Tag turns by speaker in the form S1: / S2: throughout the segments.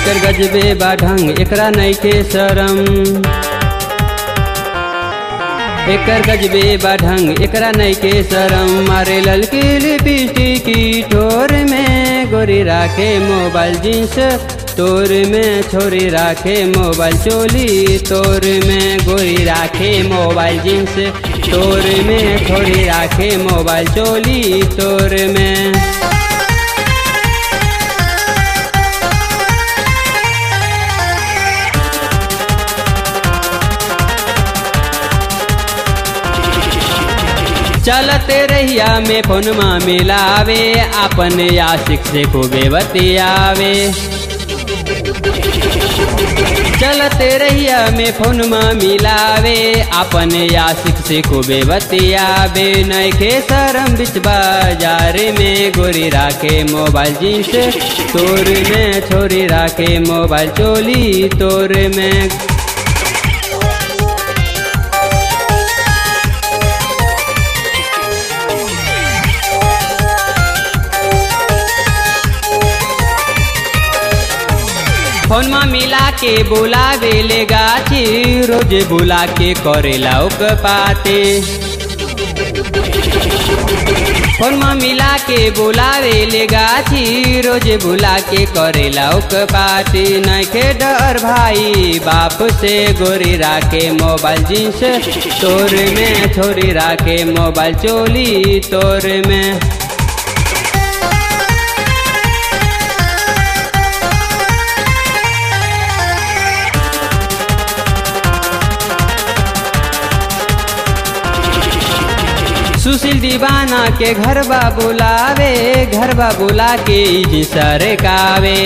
S1: एकर गजबे बा ढंग एकरा नइखे शरम एकर गजबे बा ढंग एकरा नइखे शरम मारे ललकी लिपस्टिक की ठोर में गोरी राखे मोबाइल जींस तोर में छोरी राखे मोबाइल चोली तोर में गोरी राखे मोबाइल जींस तोर में छोरी राखे मोबाइल चोली तोर में चलते रहिया में फोनमा मिलावे अपन आशिक से खूबे बतियावे चलते रहिया में फोनमा मिलावे अपन आशिक से खूबे बतियावे नैखे शरम बिच बाजार में गोरी राखे मोबाइल जींस तोर में छोरी राखे मोबाइल चोली तोर में फोनमा मिला के बुलावे ले गाची रोज बुला के करेला उक पाते फोनमा मिला के बुलावे ले गाची रोज बुला के करेला उक पाती नखे डर भाई बाप से गोरी राखे मोबाइल जींस तोर में छोरी राखे मोबाइल चोली तोर में सुशील दीवाना के घर बा बुलावे घर बा बुला के जी सरकावे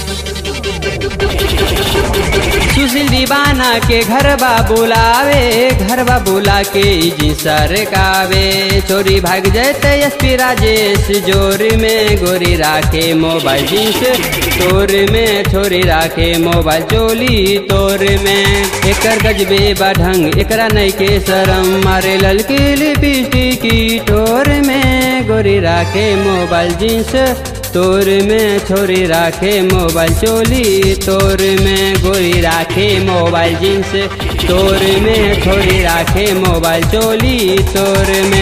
S1: सुशील दीवाना के घर बा बुलावे घर बा बुला के जी सरकावे चोरी भाग जैते एसपी राजेश जोर में गोरी राखे मोबाइल जींस तोर में छोरी राखे मोबाइल चोली तोर में एकर गजबे बा ढंग एकरा नइखे शरम मारे ललकी लिपस्टिक की ठोर में गोरी राखे मोबाइल जींस तोर में छोरी राखे मोबाइल चोली तोर में गोरी राखे मोबाइल जींस तोर में छोरी राखे मोबाइल चोली तोर में